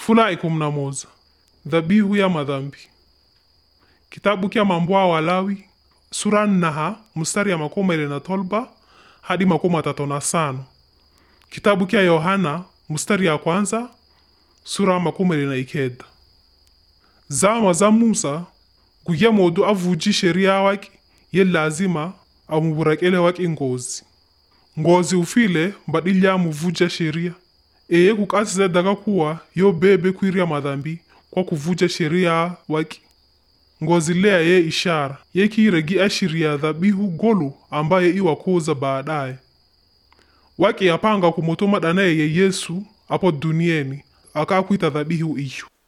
Fula ikumi na moja dhabihu ya madhambi kitabu kya mambo ya walawi sura nnaha mstari ya makumi ile na tolba hadi makumi atatu na sano kitabu kya yohana mstari ya kwanza sura makumi ile na ikenda zama za musa guya modu avuji sheria waki ye lazima amuburakele waki ngozi ngozi ufile mbadilya amuvuja sheria eye kukasiza daga kuwa yo bebe kwiria madhambi kwa kuvuja sheria waki ngozi lea ye ishara yekiregi ashiria dhabihu golu ambaye iwakuza baadaye waki yapanga kumutuma danaye ye yesu apo duniani akakwita dhabihu iyo